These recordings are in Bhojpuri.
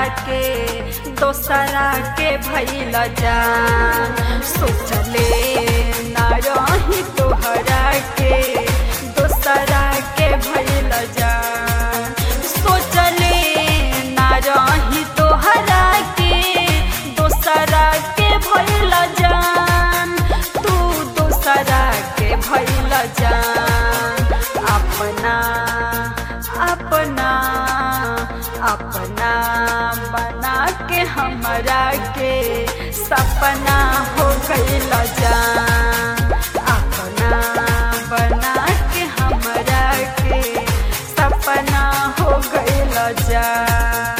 के दोसरा के भैल जान सोचले ना रही तोहरा के दोसरा के भैल जान सोचले ना रही तोहरा के दोसरा के भैल जान तू दोसरा के भैल जान अपना अपना अपना बना के हमरा के सपना हो गइल जान अपना बना के हमरा के सपना हो गइल जान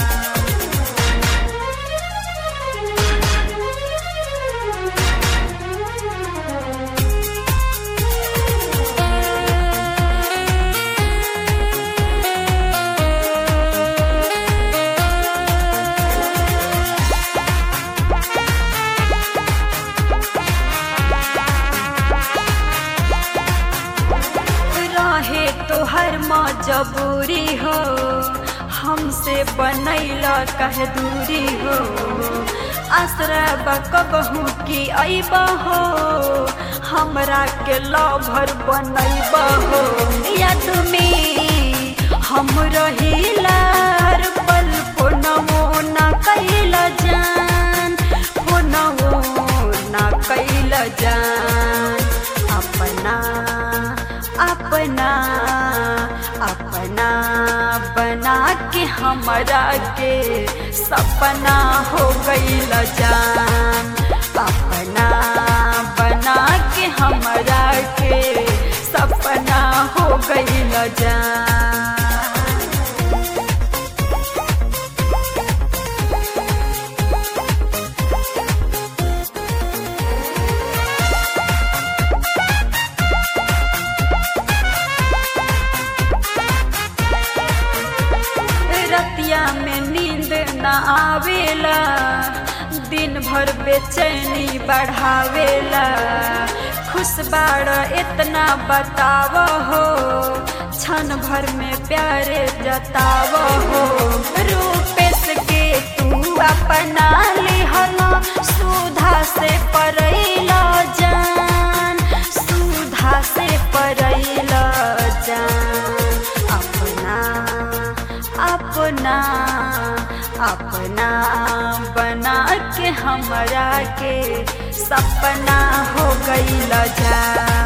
रहे तोहर मजबूरी हो हमसे बनैल कह दूरी हो आसरा बकबहू की अइब हो हमरा के लभर बनैब हो याद में हम रहिला हर पल फोनवो ना कैल जान फोनवो ना कैल जान अपना अपना अपना बना के हमरा के सपना हो गइल जान अपना बना के हमरा के सपना हो गइल जान रतिया में नींद न आवेला दिन भर बेचैनी बढ़ावेला खुश बाड़ इतना बताव हो क्षण भर में प्यारे जताव हो रूपेश के तू अपना लिहला सुधा से परैला जान सुधा से परैला जान अपना अपना अपना बना के हमरा के सपना हो गइल जा